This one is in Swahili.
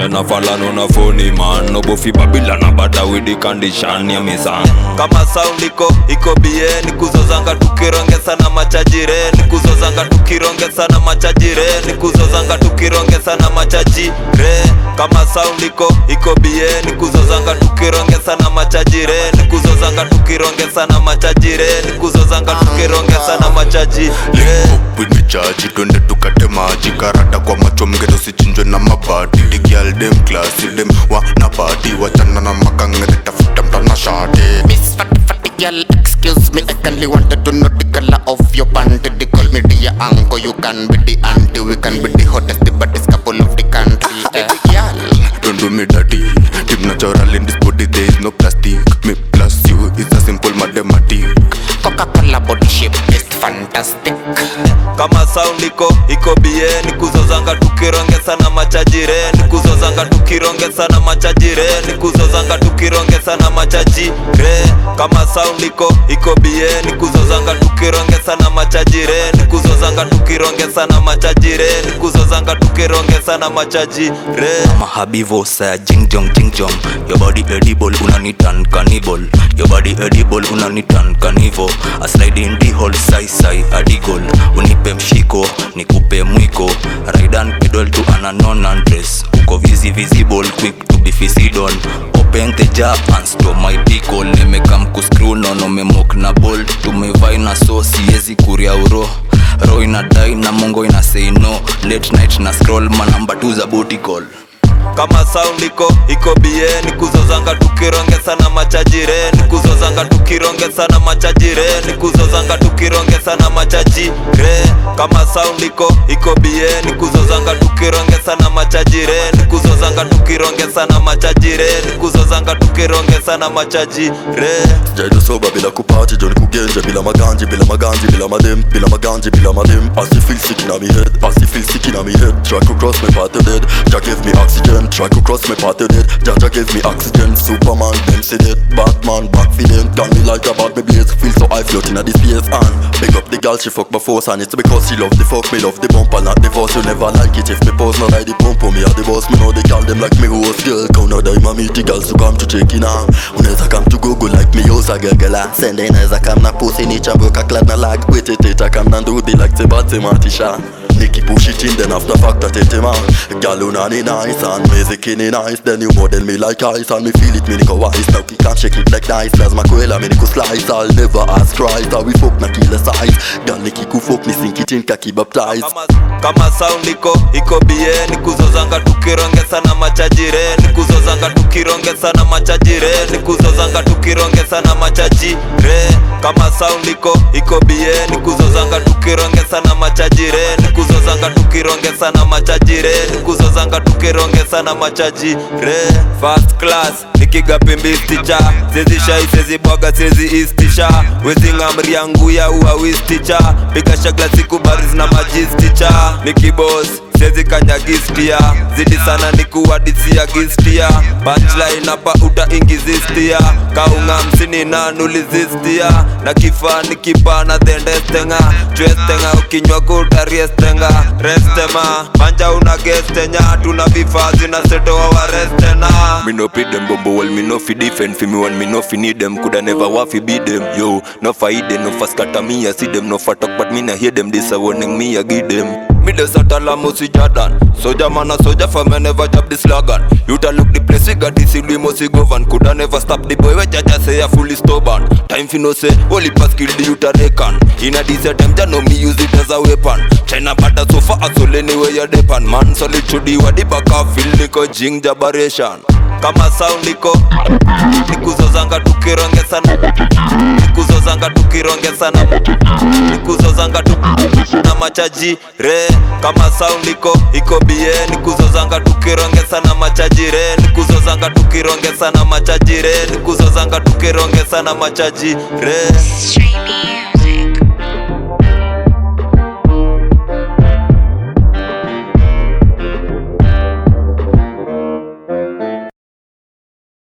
na falano na phony man Nobofi babila na bada with the condition ya misan kama sound iko iko bie ni kuzozanga tukirongesa na machajire ni kuzozanga tukirongesa na machajire ni kuzozanga tukirongesa na machajire kama sound iko iko bie ni kuzozanga tukirongesa na machajire ni kuzozanga tukirongesa na machajire ni kuzozanga tukirongesa na machajire wimechaji twende tukate maji karata kwa macho mgeto sichinjwe na mabati digial dem klasi dem wana pati wachana na makangere tafuta mtana shati Miss Fatty Fatty girl, excuse me, I only wanted to know the color of your panty. They call me dear uncle, you can be the auntie, we can be the hottest, the baddest couple of the country. Eh, girl, don't do me dirty Tip natural in this body there is no plastic me plus you is a simple mathematic Coca-Cola body shape is fantastic. kama sound iko iko bie ni kuzozanga tukirongesa na machajire ni kuzozanga tukirongesa na machajire ni kuzozanga tukirongesa na machajire kama sound iko iko bie ni kuzozanga tukirongesa na machajire ni kuzozanga tukirongesa na machajire ni kuzozanga tukirongesa na machajire mahabivo saya jingjong jingjong your body edible unanitan cannibal your body edible unanitan carnivo a slide in the hole sai sai adigol unipe mshiko nikupe mwiko raidan pedal to an unknown address uko visi visible quick to be fisidon open the jar and store my pickle nimekam kuscrew nono memok na ball tumevai na so siezi kuria uro ro inadai na mongo ina say no late night na scroll manamba tu za booty call kama sound iko iko bie ni kuzozanga tukirongesa na machajire ni kuzozanga tukirongesa na machajire ni kuzozanga tukirongesa na machajire kama sound iko iko bie ni kuzozanga tukirongesa na machajire ni kuzozanga tukirongesa na machajire ni kuzozanga tukirongesa na machajire Jaido soba bila kupati Johnny kugenja bila maganji bila maganji bila madem bila maganji bila madem As you feel sick in me head As you feel sick in me head Try to cross my path to dead Jah gave me oxygen Try to cross my path to dead Jah Jah gave me oxygen Superman them say that Batman back for them Gun me like a bad me blaze Feel so high floating at this space And big up the girl she fuck my force And it's because she love the fuck Me love the bumper not the force You never like it if me pose No like the pump Me are the boss Me know the girl them like me host girl Count out the meet the girls to come to check in on Unaweza come to Google like me yosa gegela Sende inaweza come na pussy ni chambuka clad na lag Wait it it come na ndudi like sebate matisha Nikki push it in then after fact that it man Girl unani nice and music in nice Then you model me like ice and me feel it me niko wise Now kick and shake it like nice Lazima kwela me niko slice I'll never ask Christ How we fuck na kila size Girl niki kufuck ni sink it in kaki baptize kama, kama sound iko iko bie ni kuzozanga tukirongesa na machajire ni kuzozanga tukirongesa na machajire ni kuzozanga tukirongesa na machajire kama sound iko iko bie ni kuzozanga tukirongesa na machajire ni kuzozanga tukirongesa na machajire ni kuzozanga tukirongesa na machajire first class nikigapimbisticha sezi shai sezi bwaga sezi istisha wezingamri yangu ya uawisticha piga shagla siku baris na majisticha nikibos sezi kanyagistia zidi sana nikuwadisia gistia punchline hapa utaingizistia kaunga msini nanulizistia na kifaa nikipana dhendestenga chwestenga ukinywa kutariestenga restema panja una gestenya tuna vifaa zinasetoa warestena Me no pay them bumbo well me no fi defend fi me one me no fi need them coulda never want fi beat them yo no fight them no fast scatter me I see them no fat talk but me na hear them this a warning me I give them me the satala musi Jordan Soldier man a soldier for me never drop the slogan You ta look the place we got this we must govern Coulda never stop the boy we jaja say a fully stubborn Time fi no say only pass kill the youth a reckon In a decent time ja know me use it as a weapon China bada so far so anyway you depend Man solid to the wa the back of feel niko jing jabaration kama sound iko nikuzozanga tukirongesa nikuzozanga tukirongesa na nikuzozanga tu na machaji re kama sound iko iko bie nikuzozanga tukirongesa na machaji re nikuzozanga tukirongesa na machaji re nikuzozanga tukirongesa na machaji re Streaming